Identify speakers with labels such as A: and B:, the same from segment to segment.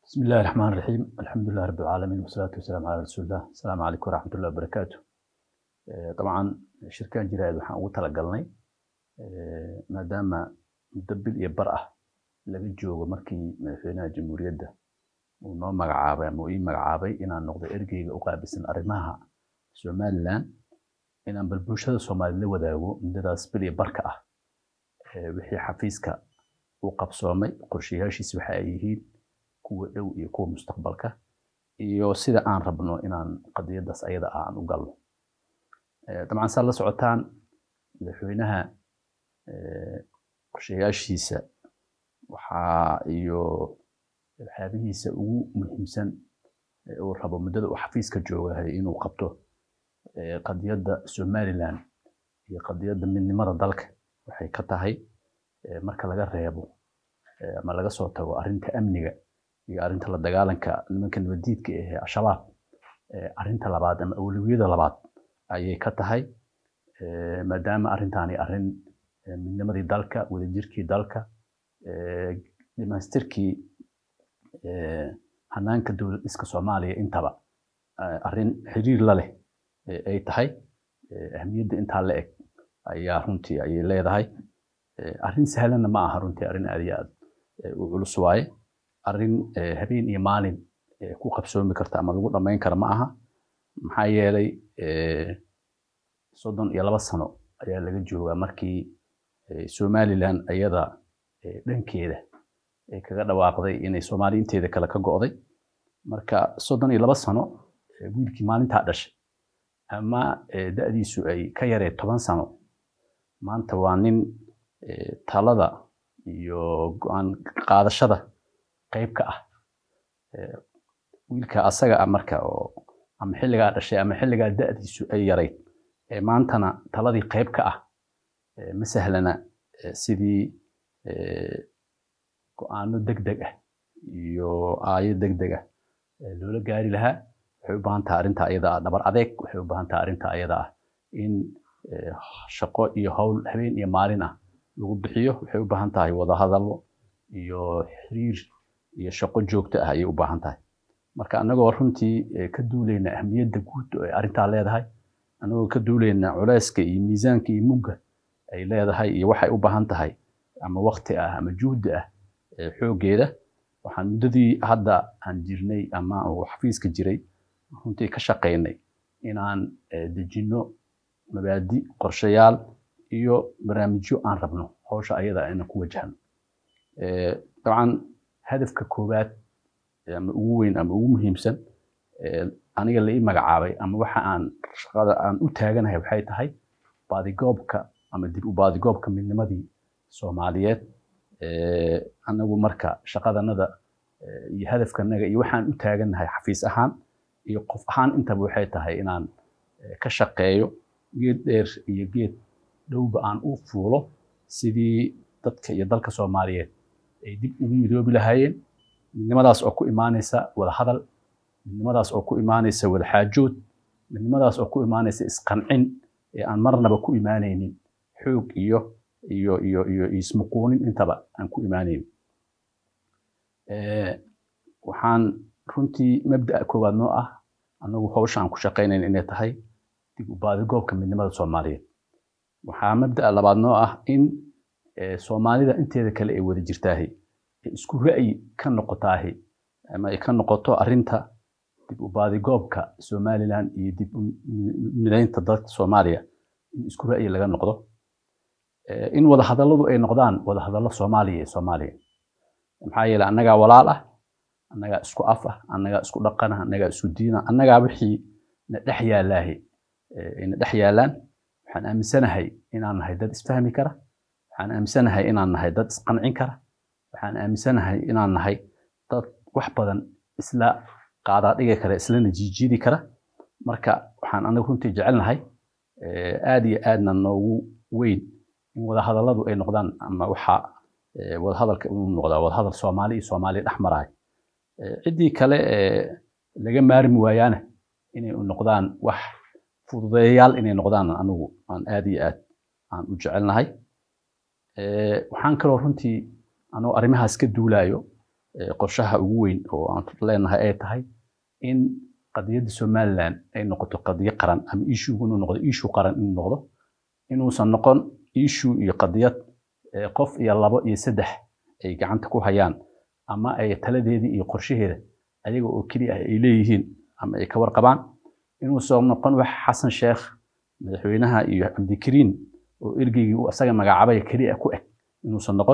A: بسم الله الرحمن الرحيم الحمد لله رب العالمين والصلاة والسلام على رسول الله السلام عليكم ورحمة الله وبركاته طبعا shirkan jiraayad waxaan ugu talagalnay maadaama muddo bil iyo bar ah laga joogo markii madaxweynaha jamhuuriyadda uu noo magacaabay ama uu ii magacaabay inaan noqdo ergeyga u qaabilsan arrimaha somaliland inaan bal bulshada soomaaliyed la wadaago muddadaas bil iyo barka ah wixii xafiiska uu qabsoomay qorshayaashiisi waxa ay yihiin kuwa dhow iyo kuwa mustaqbalka iyo sida aan rabno inaan qadiyadaas ayada ah aan u galno dabcan saad la socotaan madaxweynaha qorshayaashiisa waxaa iyo waxyaabihiisa ugu muhiimsan uu rabo muddada uu xafiiska joogahay inuu qabto qadiyadda somaliland iyo qadiyadda midnimada dalka waxay ka tahay marka laga reebo ama laga soo tago arrinta amniga iyo arrinta la dagaalanka nimanka nabadiidka ahee al-shabaab arrinta labaad ama awlawiyada labaad ayay ka tahay maadaama arrintaani arrin midnimadii dalka wadajirkii dalka dhamaystirkii hanaanka dowlad dhiska soomaaliya intaba arrin xiriir la leh ay tahay ahmiyadda intaa la eg ayaa runtii ayay leedahay arrin sahlanna ma aha runtii arrin aad iyo aad u culus waaye arrin habeen iyo maalin ku qabsoomi karta ama lagu dhammayn kara ma aha maxaa yeelay soddon iyo laba sano ayaa laga joogaa markii somaliland ayada dhankeeda ay kaga dhawaaqday inay soomaali inteeda kale ka go'day marka soddon iyo laba sano wiilkii maalintaa dhashay ama da'diisu ay ka yaree toban sano maanta waa nin talada iyo go'aan qaadashada qayb ka ah wiilka asaga ah marka oo ama xilligaa dhashay ama xilligaa da'diisu ay yarayd maantana taladii qayb ka ah ma sahlana sidii go'aano degdeg ah iyo aayo degdeg ah loola gaari lahaa waxay u baahan tahay arrinta ayada ah dhabar adeeg waxay u baahan tahay arrinta ayada ah in shaqo iyo howl habeen iyo maalin ah lagu bixiyo waxay u baahan tahay wadahadallo iyo xiriir iyo shaqo joogto ah ayay u baahan tahay marka annagoo runtii ka duulayna ahmiyadda guud oo ay arrintaa leedahay annagoo ka duulayna culeyska iyo miisaanka iyo mugga ay leedahay iyo waxay u baahan tahay ama wakti ah ama juhdi ah xooggeeda waxaan muddadii hadda aan jirnay ama uu xafiiska jiray runtii ka shaqaynay inaan dejinno mabaadi qorshayaal iyo barnaamijyo aan rabno hawsha ayada inaan ku wajahno dabcan hadafka koowaad ama ugu weyn ama ugu muhiimsan aniga la ii magacaabay ama waxa aan shaqada aan u taaganahay waxay tahay baadigoobka ama dib u baadigoobka midnimadii soomaaliyeed anagu marka shaqadanada iyo hadafkanaga iyo waxaan u taaganahay xafiis ahaan iyo qof ahaan intaba waxay tahay inaan ka shaqeeyo geed dheer iyo geed dhowba aan u fuulo sidii dadka iyo dalka soomaaliyeed ay dib ugu midoobi lahaayeen midnimadaas oo ku imaanaysa wada hadal midnimadaas oo ku imaanaysa wada xaajood midnimadaas oo ku imaanaysa isqancin ee aan marnaba ku imaanaynin xoog iyo iyo iyo iyo ismuquunin intaba aan ku imaanaynin waxaan runtii mabda'a koowaad noo ah annagu hawsha aan ku shaqaynayn inay tahay dib u baadigoobka midnimada soomaaliyeed waxaa mabda'a labaad noo ah in soomaalida inteeda kale ay wada jirtaahi isku ra'yi ka noqotaahi ama ay ka noqoto arrinta dib u baadigoobka somaliland iyo dib u midaynta dalka soomaaliya in isku ra'yi laga noqdo in wada hadalladu ay noqdaan wada hadallo soomaaliya iyo soomaaliya maxaa yeelay annagaa walaal ah annagaa isku af ah annagaa isku dhaqan ah annagaa isku diin ah annagaa wixii na dhex yaallaahi na dhex yaallaan waxaan aaminsanahay inaan nahay dad isfahmi kara waxaan aaminsanahay inaan nahay dad isqancin kara waxaan aaminsanahay inaan nahay dad wax badan isla qaadaa dhigi kara islana jiijiidi kara marka waxaan anagu runtii jecelnahay aad iyo aadna noogu weyn in wadahadalladu ay noqdaan ama waxa wadahadalka inuu noqdaa wadahadal soomaali iyo soomaaliya dhex maraay ciddii kale laga maarmi waayaana inay noqdaan wax fududeeyayaal inay noqdaan anigu aan aad iyo aad aan u jecelnahay waxaan kaloo runtii anoo arrimahaas ka duulaayo qorshaha ugu weyn oo aan leenahay ay tahay in qadiyadda somaliland ay noqoto qadiyo qaran ama ishugu inuu noqdo ishu qaran inuu noqdo inuusan noqon ishu iyo qadiyad qof iyo labo iyo saddex ay gacanta ku hayaan ama ay taladeedii iyo qorshaheeda ayaga oo keliya ah ay leeyihiin ama ay ka warqabaan inuusan noqon wax xasan sheekh madaxweynaha iyo cabdikariin oo ergeygii uu asaga magacaabaya keliya ku eg inuusan noqon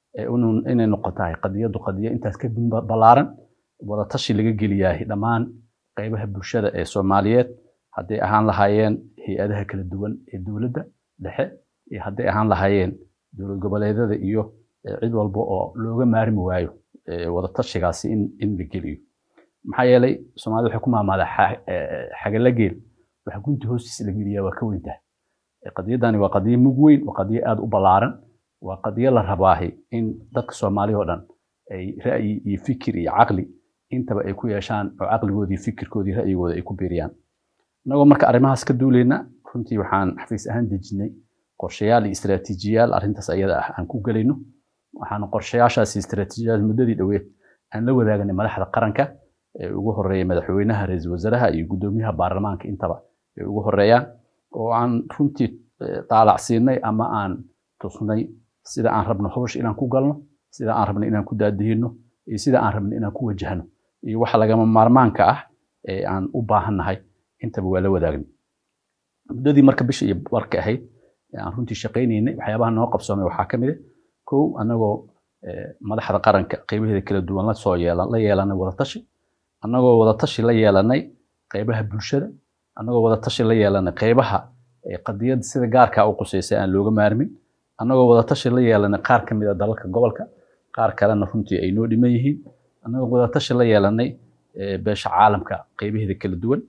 A: inay noqotahay qadiyaddu qadiyo intaas ka ballaaran wadatashi laga geliyaahay dhammaan qaybaha bulshada ee soomaaliyeed hadday ahaan lahaayeen hay-adaha kala duwan ee dowladda dhexe iyo hadday ahaan lahaayeen dowlad goboleedyada iyo cid walba oo looga maarmi waayo wadatashigaasi in in la geliyo maxaa yeelay soomaalida waxay ku maamaadaa xagala geel waxa gunti hoostiisa la geliyaa waa ka weyntahay qadiyadani waa qadiyo mug weyn waa qadiyo aada u ballaaran waa qadiyo la rabaahi in dadka soomaaliya oo dhan ay ra'yi iyo fikir iyo caqli intaba ay ku yeeshaan oo caqligoodii fikirkoodii ra'yigooda ay ku biiriyaan innagoo marka arrimahaas ka duulayna runtii waxaan xafiis ahaan dejinay qorshayaal iyo istaraatiijiyaal arrintaas ayada ah aan ku gelayno waxaan qorshayaashaas iyo istaraatiijiyaal muddadii dhoweed aan la wadaagnay madaxda qaranka ee ugu horeeya madaxweynaha ra-iisul wasaaraha iyo guddoomiyaha baarlamaanka intaba ay ugu horeeyaan oo aan runtii daalacsiinay ama aan tusnay sida aan rabno hawsha inaan ku galno sida aan rabno inaan ku daadihino iyo sida aan rabno inaan ku wajahno iyo waxa lagama maarmaanka ah ee aan u baahannahay intaba waa la wadaagna muddadii marka bisha iyo barka ahayd aan runtii shaqaynaynay waxyaabaha noo qabsoomay waxaa ka mid ah kow annagoo madaxda qaranka qaybaheeda kala duwan la soo yeelan la yeelanay wadatashi annagoo wadatashi la yeelanay qaybaha bulshada annagoo wadatashi la yeelanay qaybaha qadiyadda sida gaarka u quseysay aan looga maarmin annagoo wadatashi la yeelanay qaar ka mid a dalalka gobolka qaar kalena runtii ay noo dhiman yihiin annagoo wadatashi la yeelanay beesha caalamka qaybaheeda kala duwan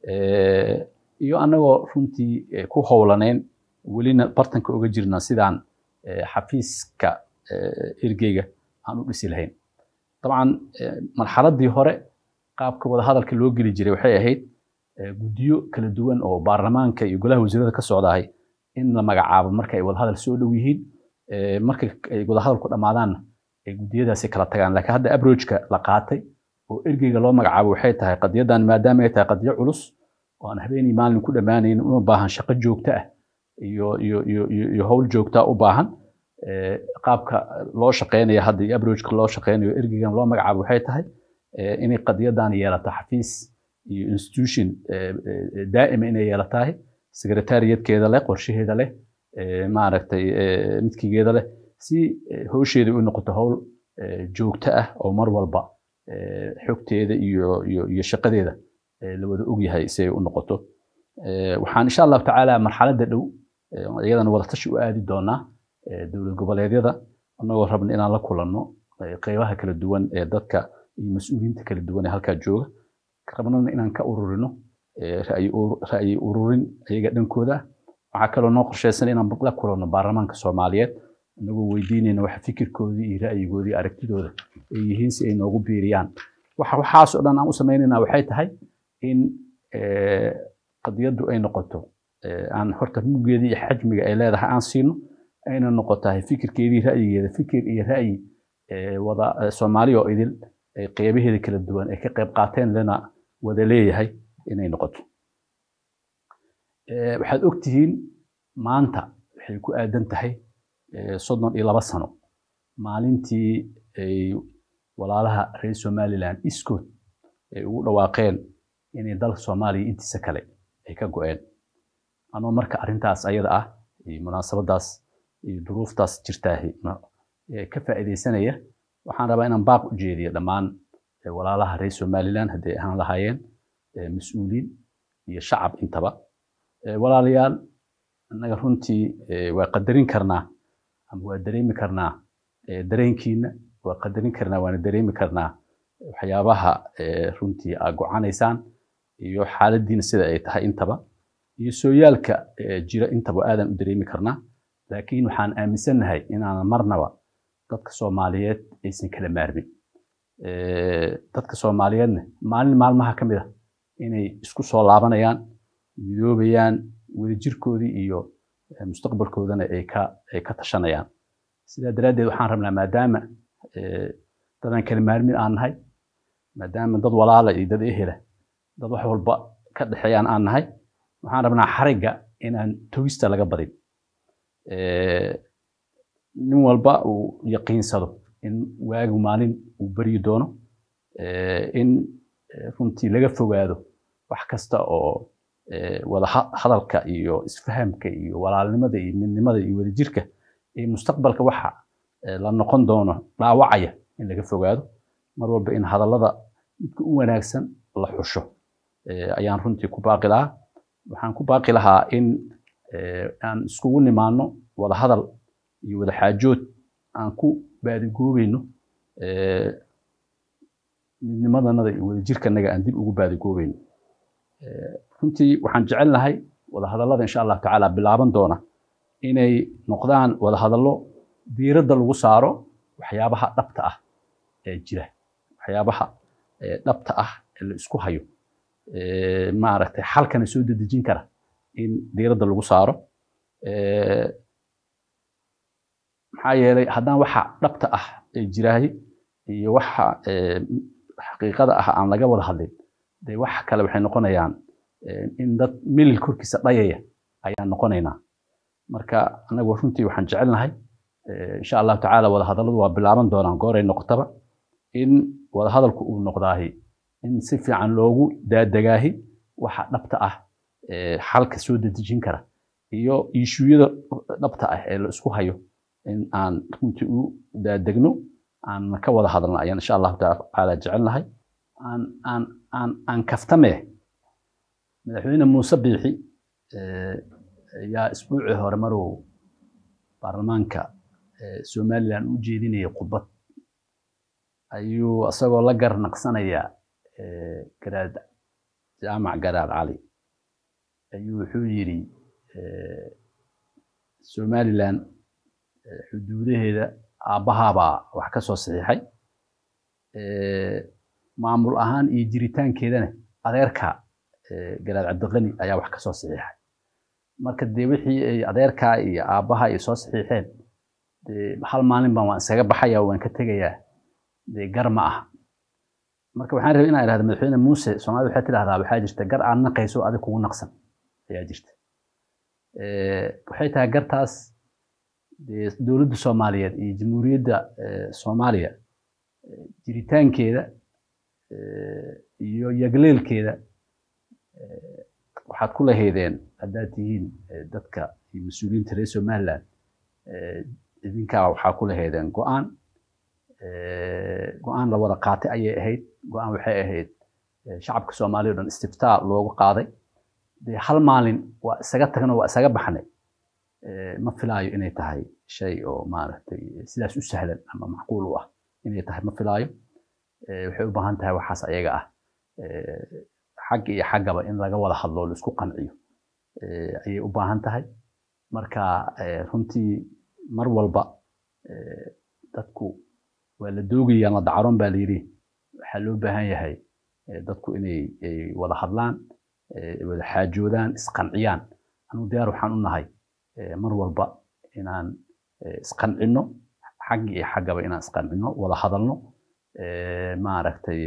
A: iyo annagoo runtii ku howlanayn welina bartanka uga jirnaa sidaan xafiiska ergeyga aan u dhisi lahayn dabcan marxaladii hore qaabka wadahadalka loo geli jiray waxay ahayd guddiyo kala duwan oo baarlamaanka iyo golaha wasiirada ka socdahay in la magacaabo marka ay wadahadal soo dhow yihiin marka ay wadahadalku dhammaadaanna ay guddiyadaasi kala tagaan laakiin hadda abrojka la qaatay oo ergeyga loo magacaabo waxay tahay qadiyadan maadaama ay tahay qadiyo culus oo aan habeenii maalin ku dhammaanayn una baahan shaqo joogto ah iyo iyo iyo iyo howl joogta u baahan qaabka loo shaqeynayo hadda iyo abrojka loo shaqeynayo ergeygan loo magacaabo waxay tahay inay qadiyadan yeelato xafiis iyo institution daa'ima inay yeelatahay sekretariyaedkeeda leh qorshaheeda leh maaragtay midkigeeda leh si howsheeda u noqoto howl joogto ah oo mar walba xogteeda iyo iyo iyo shaqadeeda la wada ogyahay si ay u noqoto waxaan insha allahu tacaala marxaladda dhow iyadana wadatashi u aadi doonaa dowlad goboleedyada annagoo rabna inaan la kulanno qeybaha kala duwan ee dadka iyo mas-uuliyiinta kala duwan ee halkaa jooga rabnana inaan ka ururino ra'yi ururin ayaga dhankooda waxaa kaloo noo qorshaysan inaan la kulanno baarlamaanka soomaaliyeed inagoo weydiinayna waxa fikirkoodii iyo ra'yigoodii aragtidooda ay yihiin si ay noogu biiriyaan waxaas oo dhan aan u samaynayna waxay tahay in qadiyaddu ay noqoto aan horta muggeedii iyo xajmiga ay leedahay aan siino ayna noqotahay fikirkeedii ra'yigeeda fikir iyo ra'yi wada soomaali oo idil qeybaheeda kala duwan ay ka qayb qaateen lana wada leeyahay inay noqoto waxaad ogtihiin maanta waxay ku aadan tahay soddon iyo laba sano maalintii ay walaalaha reer somaliland iskood ay ugu dhawaaqeen inay dalka soomaaliya intiisa kale ay ka go-een anoo marka arrintaas ayada ah iyo munaasabadaas iyo duruuftaas jirtaahi ka faa'iidaysanaya waxaan rabaa inaan baaq u jeediyo dhammaan walaalaha reer somaliland hadday ahaan lahaayeen mas-uuliin iyo shacab intaba walaalayaal annaga runtii waa qadarin karnaa ama waa dareemi karnaa dareenkiina waa qadarin karnaa waana dareemi karnaa waxyaabaha runtii aa gocanaysaan iyo xaaladiina sida ay tahay intaba iyo sooyaalka jira intaba aadan u dareemi karnaa laakiin waxaan aaminsannahay inaanan marnaba dadka soomaaliyeed aysan kala maarmin dadka soomaaliyeedna maalin maalmaha ka mid a inay isku soo laabanayaan midoobayaan wadajirkoodii iyo mustaqbalkoodana ay ka ay ka tashanayaan sidaa daraaddeed waxaan rabnaa maadaama dadaan kala maarmin aan nahay maadaama dad walaala iyo dad ehela dad wax walba ka dhexeeyaan aan nahay waxaan rabnaa xarigga inaan togista laga badin nin walba uu yaqiinsado in waagu maalin uu beryi doono in runtii laga fogaado wax kasta oo wada hadalka iyo isfahamka iyo walaalnimada iyo midnimada iyo wadajirka iyo mustaqbalka waxa la noqon doono dhaawacaya in laga fogaado mar walba in hadallada midka u wanaagsan la xusho ayaan runtii ku baaqi lahaa waxaan ku baaqi lahaa in aan iskugu nimaano wada hadal iyo wada xaajood aan ku baadigoobayno midnimadanada iyo wadajirkanaga aan dib ugu baadigoobayno runtii waxaan jecel lahay wada hadallada insha allahu tacaala bilaaban doona inay noqdaan wada hadallo diiradda lagu saaro waxyaabaha dhabta ah ee jira waxyaabaha dhabta ah ee la isku hayo maaragtay xalkana soo dedejin kara in diiradda lagu saaro maxaa yeelay haddaan waxa dhabta ah ee jiraahi iyo waxa xaqiiqada ah aan laga wada hadlin dee wax kale waxay noqonayaan in dad milil korkiisa dhayaya ayaan noqonaynaa marka anagu runtii waxaan jecelnahay insha allahu tacaala wada hadalladu waa bilaaban doonaan gooray noqotaba in wada hadalku uu noqdaahi in si fiican loogu daadegaahi waxa dhabta ah xalka soo dedejin kara iyo iishuyada dhabta ah ee la isku hayo in aan runtii u daadegno aan ka wada hadalno ayaan insha allahu tacaala jecelnahay aan aan aan aan kaftame madaxweyne muuse biixi ayaa isbuucii hore marow baarlamaanka somalilan u jeedinayay khudbad ayuu isagoo la garnaqsanaya garaad jaamac garaad cali ayuu wuxuu yidhi somalilan xuduudaheeda aabbahaabaa wax ka soo saxiixay maamul ahaan iyo jiritaankeedana adeerka garaad cabdiqani ayaa wax ka soo saxiixay marka dee wixii ay adeerkaa iyo aabbaha ay soo saxiixeen dee hal maalin baan waan isaga baxaya waan ka tegayaa dee gar ma aha marka waxaan rabay inaan idhahda madaxweyne muuse soomaalida waxay tidhahdaa waxaa jirta gar aad naqayso adig kugu naqsan ayaa jirta waxay tahay gartaas dee dowladda soomaaliyeed iyo jamhuuriyadda soomaaliya jiritaankeeda iyo yagleelkeeda waxaad ku lahaydeen haddaad tihiin dadka iyo mas-uuliyiinta reer somaliland idinkaa waxaa ku lahaydeen go-aan go-aan la wada qaatay ayay ahayd go-aan waxay ahayd shacabka soomaaliya o dhan istiftaa loogu qaaday dee hal maalin waa isaga tagno waa isaga baxnay ma filaayo inay tahay shay oo maaragtay sidaas u sahlan ama macquul u ah inay tahay ma filaayo waxay u baahan tahay waxaas ayaga ah xag iyo xaggaba in laga wada hadlo la isku qanciyo ayay u baahan tahay marka runtii mar walba dadku waa la doogayaan la dacaroon baa layidhi waxaa loo baahan yahay dadku inay wada hadlaan wada xaajoodaan isqanciyaan anu diyaar waxaan u nahay mar walba inaan isqancinno xag iyo xaggaba inaan isqancinno wada hadalno maaragtay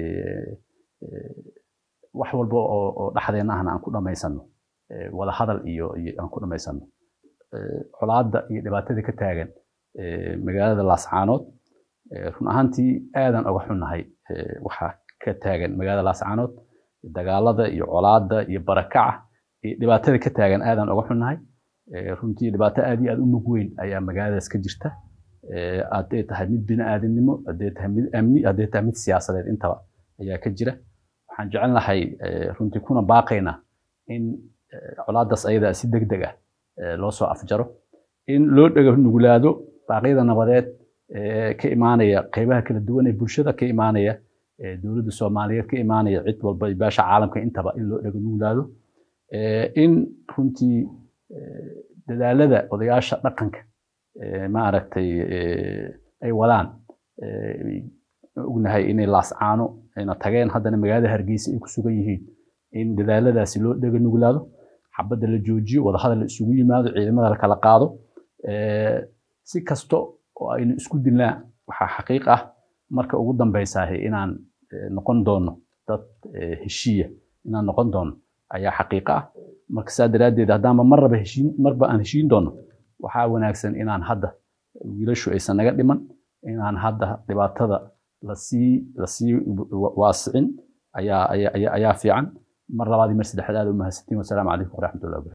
A: wax walba oo dhexdeena ahna aan ku dhammaysanno wada hadal iyo aan ku dhammaysanno colaadda iyo dhibaatada ka taagan magaalada laascaanood run ahaantii aadan oga xunnahay waxaa ka taagan magaalada laascaanood dagaalada iyo colaadda iyo barakaca iyo dhibaatada ka taagan aadan oga xunnahay runtii dhibaato aad iyo aad u mug weyn ayaa magaaladaas ka jirta hadday tahay mid bini'aadamnimo hadday tahay mid amni hadday tahay mid siyaasadeed intaba ayaa ka jira waxaan jecelnahay runtii kuna baaqaynaa in colaadaas ayadaa si deg deg ah loo soo afjaro in loo dhega nugulaado baaqyada nabadeed ka imaanaya qeybaha kala duwan ee bulshada ka imaanaya dowladda soomaaliyeed ka imaanaya cid walba iyo beesha caalamka intaba in loo dhega nugulaado in runtii dadaalada odayaasha dhaqanka maaragtay ay wadaan ognahay inay laascaano ayna tageen haddana magaalada hargeysa ay ku sugan yihiin in dadaaladaasi loo dhega nuglaado xabadda la joojiyo wadahadal la isugu yimaado ciidamada la kala qaado si kasto oo aynu isku dilnaa waxaa xaqiiq ah marka ugu dambeysaah inaan noqon doono dad heshiiya inaan noqon doono ayaa xaqiiqo ah marka saa daraaddeed haddaanba marraba heshiin marba aan heshiin doono waxaa wanaagsan inaan hadda wiilashu aysan naga dhiman inaan hadda dhibaatada lasii lasii waasicin ayaa ayaa ayaa fiican mar labaad iyo mar saddexaad aad u mahadsantiin wasalaamu calaykum waraxmatullahi wabarakatu